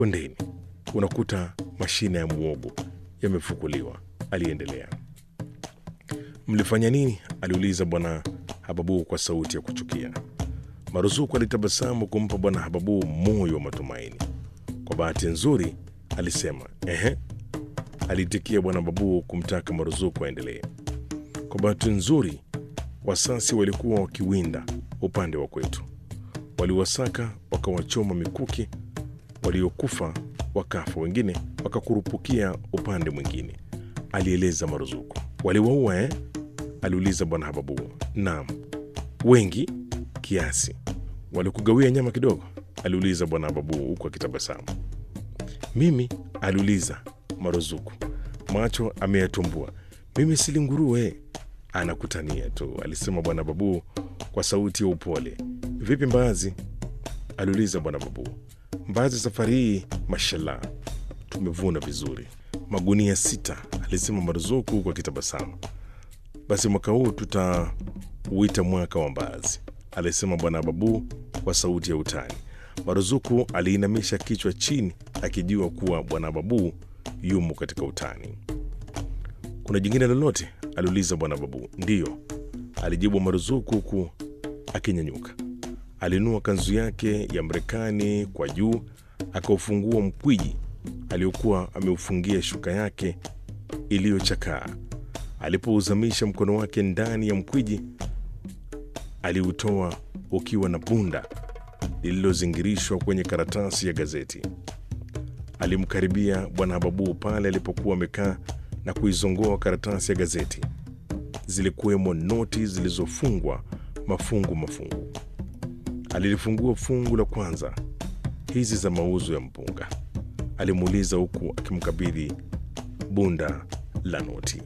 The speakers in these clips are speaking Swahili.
bondeni unakuta mashina ya muogo yamefukuliwa, aliendelea. Mlifanya nini? aliuliza bwana Hababu kwa sauti ya kuchukia. Maruzuku alitabasamu kumpa bwana Hababu moyo wa matumaini. Kwa bahati nzuri, alisema. Ehe, aliitikia bwana Hababu kumtaka Maruzuku aendelee. Kwa bahati nzuri, wasasi walikuwa wakiwinda upande wa kwetu, waliwasaka wakawachoma mikuki, waliokufa wakafa, wengine wakakurupukia upande mwingine, alieleza Maruzuku. Waliwaua eh? aliuliza bwana Hababu. Naam, wengi kiasi. Walikugawia nyama kidogo? aliuliza bwana Hababu huku akitabasamu. Mimi? aliuliza Maruzuku, macho ameyatumbua. Mimi sili nguruwe. Anakutania tu, alisema bwana Babu kwa sauti ya upole. Vipi mbaazi? aliuliza bwana Babu. Mbaazi safari hii, mashallah, tumevuna vizuri, magunia sita, alisema Maruzuku huku akitabasamu. Basi mwaka huu tutauita mwaka wa mbaazi, alisema bwana Babu kwa sauti ya utani. Maruzuku aliinamisha kichwa chini akijua kuwa bwana Babu yumo katika utani. Kuna jingine lolote? aliuliza bwana Babu. Ndiyo, alijibu Maruzuku huku akinyanyuka. Alinua kanzu yake ya Marekani kwa juu, akaufungua mkwiji aliokuwa ameufungia shuka yake iliyochakaa. Alipouzamisha mkono wake ndani ya mkwiji, aliutoa ukiwa na bunda lililozingirishwa kwenye karatasi ya gazeti. Alimkaribia bwana Hababu pale alipokuwa amekaa na kuizongoa karatasi ya gazeti. Zilikuwemo noti zilizofungwa mafungu mafungu. Alilifungua fungu la kwanza, hizi za mauzo ya mpunga, alimuuliza huku akimkabidhi bunda la noti.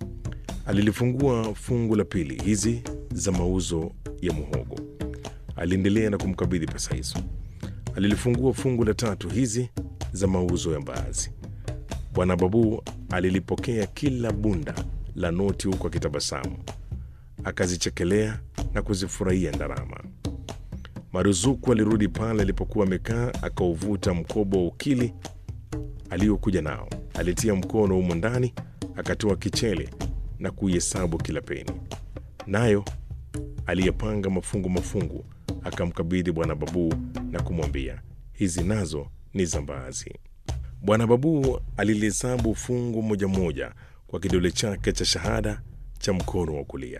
Alilifungua fungu la pili, hizi za mauzo ya muhogo, aliendelea na kumkabidhi pesa hizo. Alilifungua fungu la tatu, hizi za mauzo ya mbaazi. Bwana Babu alilipokea kila bunda la noti huku akitabasamu, akazichekelea na kuzifurahia ndarama. Maruzuku alirudi pale alipokuwa amekaa, akauvuta mkoba wa ukili aliyokuja nao. Alitia mkono humo ndani, akatoa kichele na kuihesabu kila peni, nayo aliyepanga mafungu mafungu akamkabidhi bwana Babu na kumwambia, hizi nazo ni za mbaazi. Bwana Babu alilihesabu fungu moja moja kwa kidole chake cha shahada cha mkono wa kulia.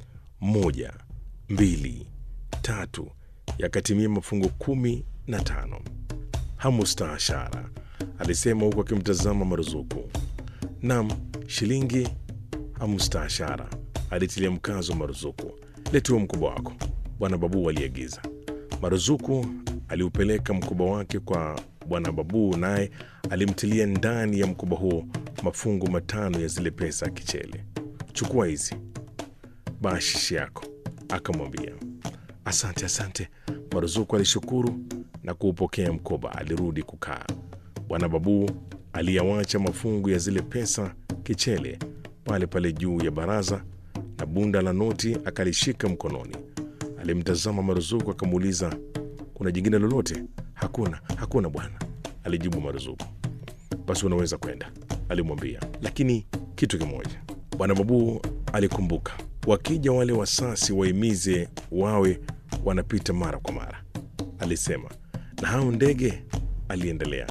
Moja, mbili, tatu, yakatimia mafungu kumi na tano. Hamustahashara, alisema huku akimtazama Maruzuku. Nam, shilingi hamustahashara, alitilia mkazo Maruzuku. Letua mkoba wako, bwana Babu aliagiza. Maruzuku aliupeleka mkoba wake kwa bwana Babu, naye alimtilia ndani ya mkoba huo mafungu matano ya zile pesa kichele. Chukua hizi bashishi yako, akamwambia. Asante, asante. Maruzuku alishukuru na kuupokea mkoba. Alirudi kukaa. Bwana Babu aliyawacha mafungu ya zile pesa kichele pale pale juu ya baraza na bunda la noti akalishika mkononi. Alimtazama Maruzuku akamuuliza, kuna jingine lolote? Hakuna, hakuna bwana, alijibu Maruzuku. Basi unaweza kwenda, alimwambia, lakini kitu kimoja. Bwana Babu alikumbuka, wakija wale wasasi waimize wawe wanapita mara kwa mara, alisema. Na hao ndege, aliendelea,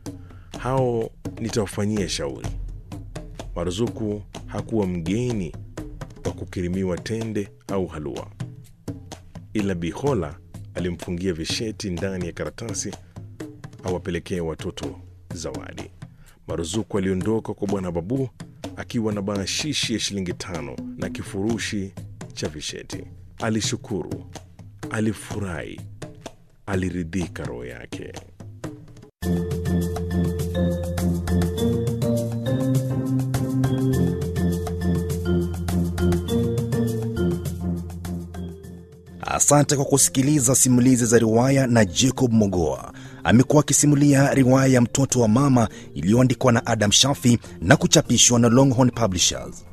hao nitawafanyia shauri. Maruzuku hakuwa mgeni wa kukirimiwa tende au halua, ila Bihola alimfungia visheti ndani ya karatasi awapelekee watoto zawadi. Maruzuku aliondoka kwa bwana Babu akiwa na baashishi ya shilingi tano na kifurushi cha visheti. Alishukuru, alifurahi, aliridhika roho yake. Asante kwa kusikiliza simulizi za riwaya na Jacob Mogoa. Amekuwa akisimulia riwaya ya Mtoto wa Mama iliyoandikwa na Adam Shafi na kuchapishwa na Longhorn Publishers.